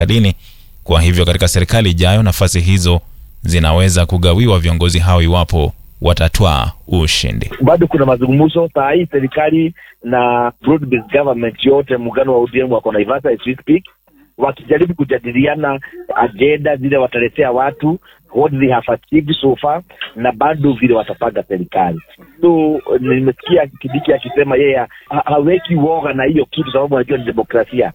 serikalini. Kwa hivyo katika serikali ijayo nafasi hizo zinaweza kugawiwa viongozi hao iwapo watatwaa ushindi. bado kuna mazungumzo saa hii serikali na broad based government yote muungano wa ODM wako Naivasha as we speak wakijaribu kujadiliana ajenda zile wataletea watu what they have achieved so far na bado vile watapanga serikali so nimesikia Kidiki akisema yeye ha- haweki woga na hiyo kitu sababu anajua ni demokrasia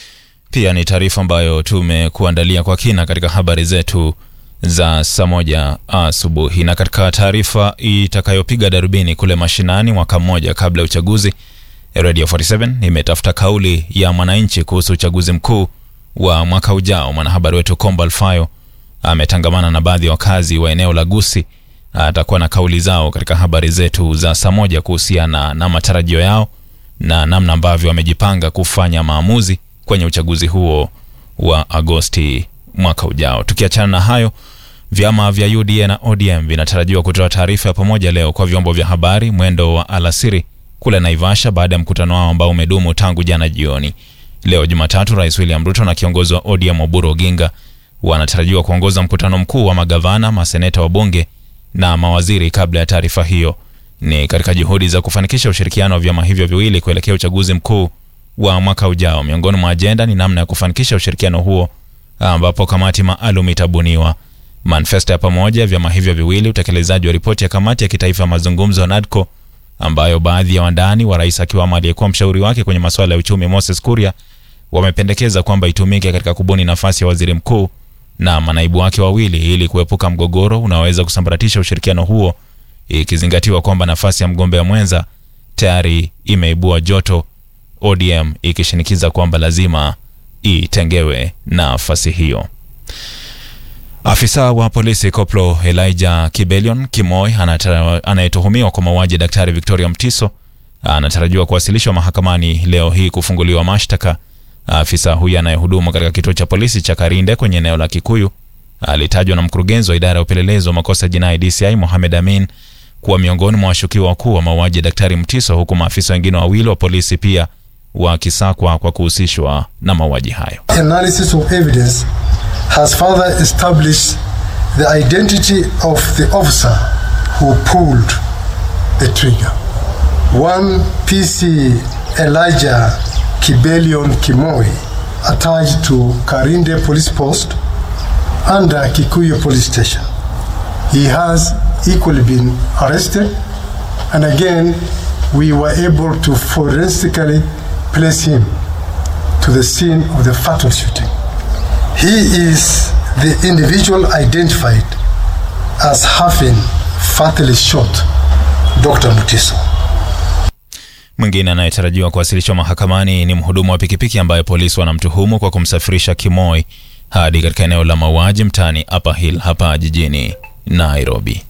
Pia ni taarifa ambayo tumekuandalia kwa kina katika habari zetu za saa moja asubuhi. Na katika taarifa itakayopiga darubini kule mashinani mwaka mmoja kabla ya uchaguzi, Radio 47 imetafuta kauli ya mwananchi kuhusu uchaguzi mkuu wa mwaka ujao. Mwanahabari wetu Kombo Alfayo ametangamana na baadhi ya wakazi wa eneo la Gusii. Atakuwa na kauli zao katika habari zetu za saa moja kuhusiana na matarajio yao na namna ambavyo wamejipanga kufanya maamuzi kwenye uchaguzi huo wa Agosti mwaka ujao. Tukiachana na hayo, vyama vya UDA na ODM vinatarajiwa kutoa taarifa ya pamoja leo kwa vyombo vya habari mwendo wa alasiri kule Naivasha baada ya mkutano wao ambao umedumu tangu jana jioni. Leo Jumatatu, Rais William Ruto na kiongozi wa ODM Oburu Oginga wanatarajiwa kuongoza mkutano mkuu wa magavana, maseneta wa bunge na mawaziri kabla ya taarifa hiyo. Ni katika juhudi za kufanikisha ushirikiano wa vyama hivyo viwili kuelekea uchaguzi mkuu wa mwaka ujao. Miongoni mwa ajenda ni namna ya kufanikisha ushirikiano huo, ambapo kamati maalum itabuniwa. Manifesto ya pamoja ya vyama hivyo viwili, utekelezaji wa ripoti ya kamati ya kitaifa ya mazungumzo ya NADCO ambayo baadhi ya wandani wa rais akiwamo aliyekuwa mshauri wake kwenye masuala ya uchumi Moses Kuria wamependekeza kwamba itumike katika kubuni nafasi ya waziri mkuu na manaibu wake wawili ili kuepuka mgogoro unaoweza kusambaratisha ushirikiano huo, ikizingatiwa kwamba nafasi ya mgombea mwenza tayari imeibua joto, ODM ikishinikiza kwamba lazima itengewe nafasi hiyo. Afisa wa polisi Koplo Elijah Kibelion Kimoi anatara- anayetuhumiwa kwa mauaji ya Daktari Victoria Mtiso anatarajiwa kuwasilishwa mahakamani leo hii kufunguliwa mashtaka. Afisa huyu anayehudumu katika kituo cha polisi cha Karinde kwenye eneo la Kikuyu alitajwa na mkurugenzi wa idara ya upelelezi wa makosa ya jinai DCI Mohamed Amin kuwa miongoni mwa washukiwa wakuu wa mauaji ya Daktari Mtiso, huku maafisa wengine wawili wa polisi pia wakisakwa kwa kuhusishwa na mauaji hayo. analysis of evidence has further established the identity of the officer who pulled the trigger. One PC Elijah Kibelion Kimoi, attached to Karinde Police Post under Kikuyu Police Station. He has equally been arrested, and again, we were able to forensically place him to the scene of the fatal shooting. He is the individual identified as having fatally shot Dr. Mutiso. Mwingine anayetarajiwa kuwasilishwa mahakamani ni mhudumu wa pikipiki ambaye polisi wanamtuhumu kwa kumsafirisha Kimoi hadi katika eneo la mauaji mtaani Upper Hill hapa jijini Nairobi.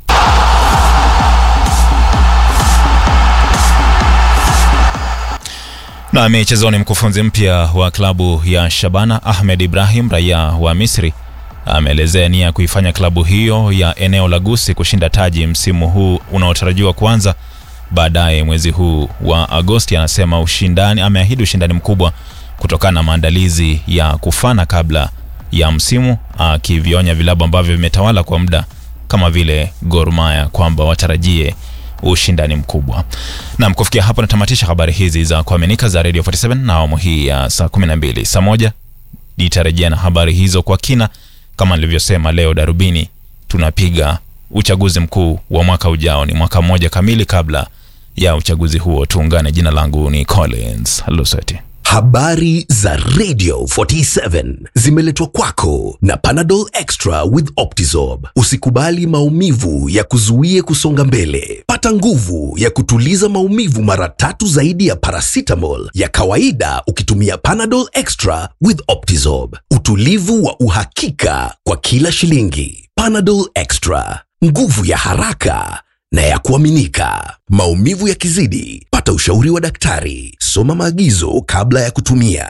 Na michezoni, mkufunzi mpya wa klabu ya Shabana Ahmed Ibrahim, raia wa Misri, ameelezea nia ya kuifanya klabu hiyo ya eneo la Gusii kushinda taji msimu huu unaotarajiwa kuanza baadaye mwezi huu wa Agosti. Anasema ushindani, ameahidi ushindani mkubwa kutokana na maandalizi ya kufana kabla ya msimu, akivionya vilabu ambavyo vimetawala kwa muda kama vile Gor Mahia kwamba watarajie ushindani mkubwa. Nam, kufikia hapo natamatisha habari hizi za kuaminika za Radio 47 na awamu hii ya saa 12. Saa moja nitarejea na habari hizo kwa kina. Kama nilivyosema, leo darubini tunapiga uchaguzi mkuu wa mwaka ujao. Ni mwaka mmoja kamili kabla ya uchaguzi huo. Tuungane. Jina langu ni Collins Luseti. Habari za Radio 47 zimeletwa kwako na Panadol Extra with Optizorb. Usikubali maumivu ya kuzuie kusonga mbele. Pata nguvu ya kutuliza maumivu mara tatu zaidi ya paracetamol ya kawaida ukitumia Panadol Extra with Optizorb. Utulivu wa uhakika kwa kila shilingi. Panadol Extra, nguvu ya haraka na ya kuaminika. Maumivu yakizidi, pata ushauri wa daktari. Soma maagizo kabla ya kutumia.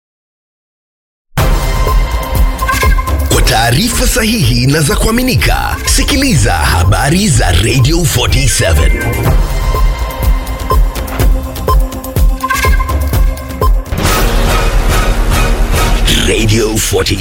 Kwa taarifa sahihi na za kuaminika, sikiliza habari za Radio 47. Radio 40